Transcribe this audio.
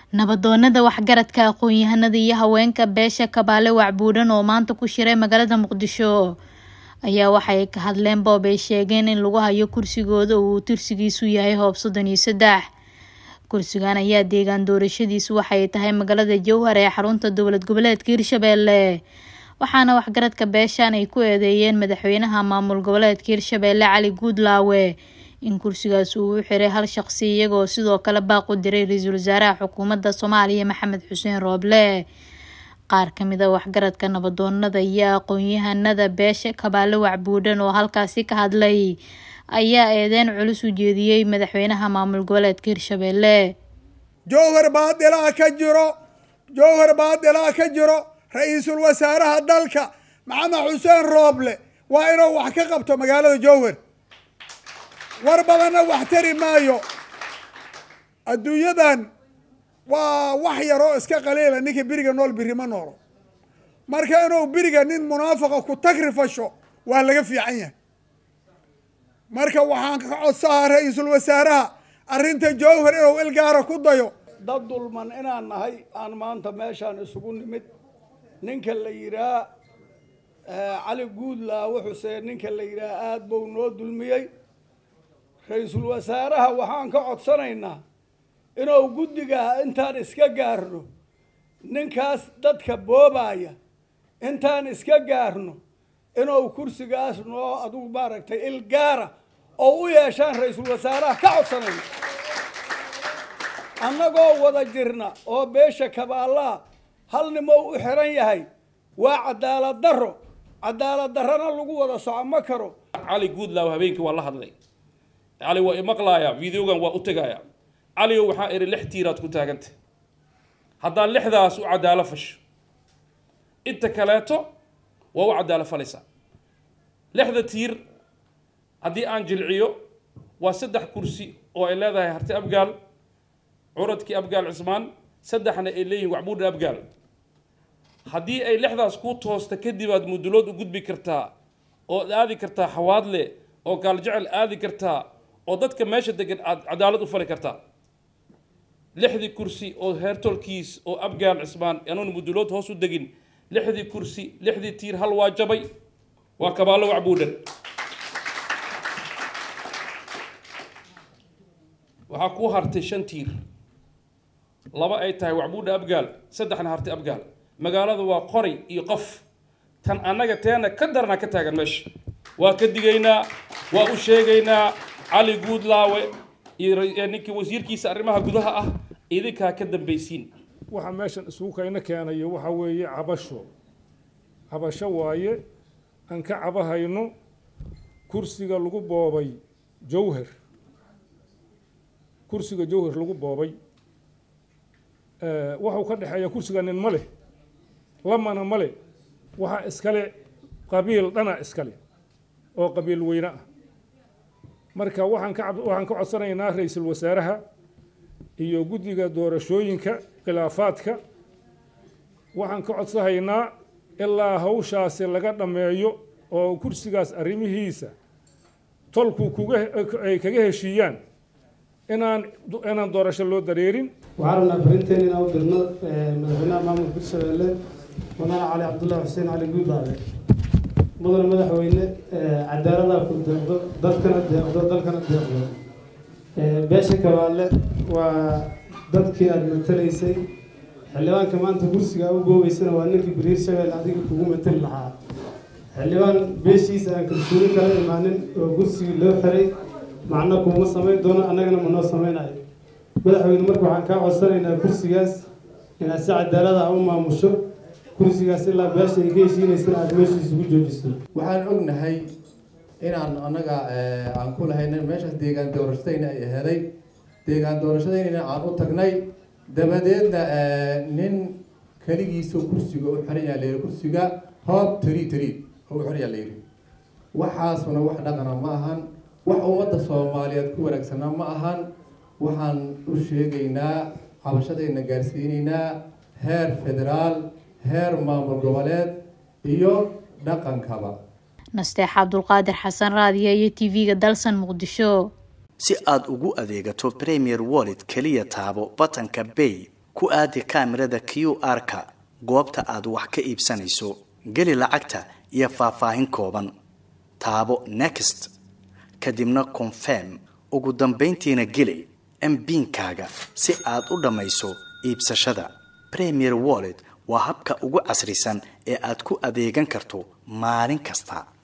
nabadoonada waxgaradka aqoon-yahanada iyo haweenka beesha kabaale wacbuudhan oo maanta ku shiray magaalada muqdisho ayaa waxay ka hadleen boob ay sheegeen in lagu hayo kursigooda uu tirsigiisu yahay hoob soddon iyo saddex kursigan ayaa deegaan doorashadiisu waxay tahay magaalada jowhar ee xarunta dowlad goboleedka hirshabeelle waxaana waxgaradka beeshan ay ku eedeeyeen madaxweynaha maamul goboleedka hirshabeelle cali guudlaawe in kursigaas uu u xiray hal shaqsi iyagoo sidoo kale baaq u diray ra-iisul wasaaraha xukuumadda soomaaliya maxamed xuseen rooble qaar kamid a waxgaradka nabadoonada iyo aqoon-yahanada beesha kabaale wacbuudhan oo halkaasi ka hadlay ayaa eedeyn culus u jeediyey madaxweynaha maamul goboleedka hirshabeelle jowhar baadilaa ka jiro jowhar baadilaa ka jiro ra-iisul wasaaraha dalka maxamed xuseen rooble waa inuu wax ka qabto magaalada jowhar war badanna wax tari maayo adduunyadan waa wax yaroo iska qaliila ninka beriga nool biri ma noolo marka inuu beriga nin munaafaqa ku tagrifasho waa laga fiican yahay marka waxaan ka codsahaa ra-iisul wasaaraha arrinta jowhar inuu ilgaara ku dayo dad dulman inaan nahay aan maanta meeshaan isugu nimid ninka la yidhaah cali guudlaawe xuseen ninka la yidhaah aada buu noo dulmiyey ra-iisul wasaaraha waxaan ka codsanaynaa inuu guddiga intaan iska gaarno ninkaas dadka boobaya intaan iska gaarno inuu kursigaas noo adugu maaragtay ilgaara oo u yeeshaan ra-iisul wasaaraha ka codsanayna annagoo wada jirna oo beesha kabaalaha hal nimoo u xiran yahay waa cadaalad darro cadaalad darrana lagu wada soco ma karo cali guudlaaw habeenkii waa la hadlay cali waa imaqlaaya videogan waa u tegaya caligo waxaa idhi lix tiiraad ku taagantay haddaad lixdaas u cadaalo fasho inta kaleeto waa u cadaalo falaysaa lixda tiir haddii aan jilciyo waa saddex kursi oo ay leedahay harti abgaal curadkii abgaal cismaan saddexna ay leeyihin wacbuudha abgaal haddii ay lixdaas kuu toosta kadib aad mudulood u gudbi kartaa ood aadi kartaa xawaadle oo gaaljecel aadi kartaa oo dadka meesha degan aad cadaalad u fali kartaa lixdii kursi oo heertolkiis oo abgaal cismaan anuun mudulood hoos u degin lixdii kursi lixdii tiir hal waa jabay waa kabaallo wacbuudhan waxaa kuu hartay shan tiir laba ay tahay wacbuudha abgaal saddexna hartay abgaal magaalada waa qoray iyo qof tan annaga teena ka darnaa ka taagan meesha waa ka digaynaa waa u sheegaynaa cali guudlaawe iyo ninkii wasiirkiisa arrimaha gudaha ah idinkaa ka dambaysiin waxaa meeshan isugu kayna keenayo waxaa weeye cabasho cabasho waaye aan ka cabahayno kursiga lagu boobay jowhar kursiga jowhar lagu boobay waxuu ka dhexeeya kursiga nin ma leh lamana ma le waxaa iskale qabiil dhana iskale oo qabiil weyne ah marka waxaan ka waxaan ka codsanaynaa ra-iisul wasaaraha iyo guddiga doorashooyinka khilaafaadka waxaan ka codsahaynaa ilaa hawshaasi laga dhammeeyo oo kursigaas arrimihiisa tolku kuga ay kaga heshiiyaan inaan inaan doorasho loo dareerin waxaan rabnaa farinteen inaan u dirno madaxweynaha maamulka hirshabeelle mudane cali cabdullahi xuseen cali guudlaabe mudane madaxweyne cadaaladaa ku deeqdo dadkana deeqdo dalkana deeqdo beesha kabaale waa dadkii aada matalaysay xildhibaanka maanta kursiga u goobeysana waa ninkii bari hirshabelle adiga kugu matali lahaa xildhibaan beeshiisa aan kalsuuni kala imaanin oo kursigii loo xiray macno kuuma samayn doono annagana ma noo samaynayo madaxweyne marka waxaan kaa codsanaynaa kursigaas inaad si cadaalada u maamusho kursigaas ilaa beesha ay ka heshiinaysana aada meeshiisa ugu joojiso waxaan ognahay inaan annaga aan ku lahaynin meeshaas deegaan doorashadayna ay aheeday deegaan doorashadaynana aan u tagnay dabadeedna nin keligiisa kursiga u xiran yaa layidhi kursiga hoob tari tari oo u xiran yaa layidhi waxaasuna wax dhaqana ma ahan wax ummadda soomaaliyeed ku wanaagsana ma ahan waxaan u sheegaynaa cabashadayna gaarsiinaynaa heer federaal heer maamul goboleed iyo dhaqankaba nasteex cabdulqaadir xasan raadiya iyo t v-ga dalsan muqdisho si aad ugu adeegato premier wallet keliya taabo batanka bay ku aadi kaamirada q r-ka goobta aad wax ka iibsanayso geli lacagta iyo faahfaahin kooban taabo next kadibna confirm ugu dambayntiina geli mbiinkaaga si aad u dhammayso iibsashada premier wallet waa habka ugu casrisan ee aad ku adeegan karto maalin kasta